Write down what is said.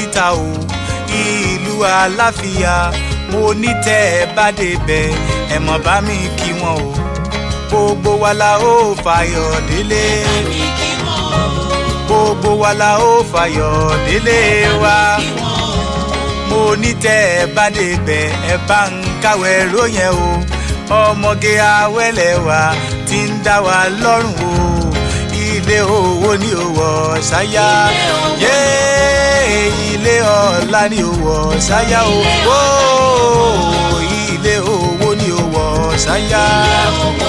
oríta o ìlú àlàáfíà mo ní tẹ́ ẹ bá débẹ̀ ẹ mọ̀ bá mi kí wọn o gbogbo wa la ó fàyọ̀ délé mi kí wọ́n o. gbogbo wa la ó fàyọ̀ délé wa kí wọ́n o. mo ní tẹ́ ẹ bá débẹ̀ ẹ bá ń káwé róyẹn o ọmọge awẹ́lẹ̀ wa ti ń dá wa lọ́rùn o ilé owó ni ó wọ̀ ṣáyà Ilé owó ni yé ilé ọlá ni ó wọ̀ ṣáyà o Ilé Ó, ilé owó ni ó wọ̀ ṣáyà owó